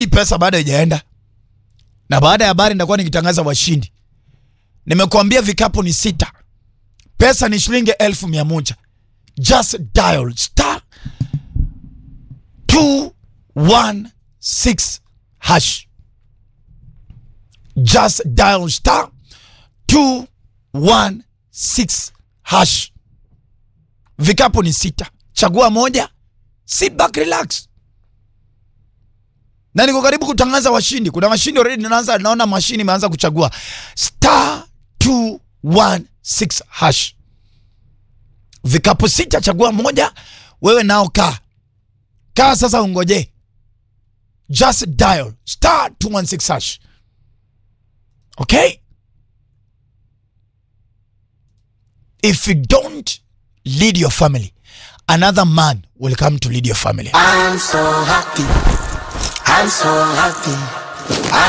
hii pesa bado haijaenda, na baada ya habari nitakuwa nikitangaza washindi. Nimekuambia vikapu ni sita, pesa ni shilingi elfu mia moja. Just dial star 216 hash. Just dial star 216 hash. Vikapu ni sita, chagua moja, sit back, relax na niko karibu kutangaza washindi. Kuna washindi already, naanza naona mashini imeanza kuchagua star 216 hash, vikapu sita, chagua moja. Wewe nao kaa kaa sasa, ungoje, just dial star 216 hash. Okay, if you don't lead your family another man will come to lead your family. I'm so happy. I'm so happy.